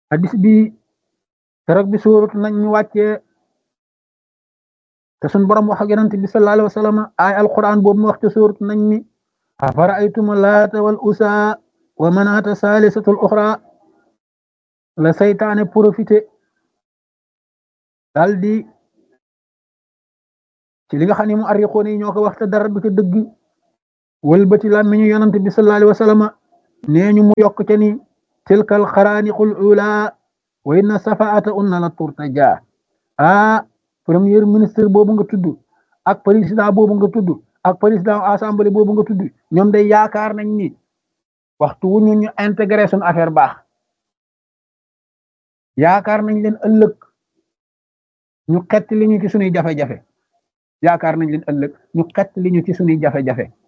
hadis bi keroog bi suuratu nañ ñu wàccee te sun borom wax ak yonent bi sallallahu alayhi wa sallam ay alquran boobu mu wax ci suuratu nañ mi afara'aytum laata wal usa wa manaata saalisatul uxra la saytaane profité daal di ci li nga xam ne mu arriqoon yi ñoo ko wax te dara du ca dëgg wëlbati làmmiñu yonent bi sallallahu alayhi wa sallam nee ñu mu yokk ca ni tilkal xaraaniqul ula wa inna safaata unna la turtaja ah premier ministre boobu nga tudd ak président boobu nga tudd ak président assemblée boobu nga tudd ñoom day yaakaar nañ ni waxtu wu ñu ñu intégré suñu affaire baax yaakaar nañ leen ëllëg ñu xett li ñu ci suñuy jafe-jafe yaakaar nañ leen ëllëg ñu xett li ñu ci suñuy jafe-jafe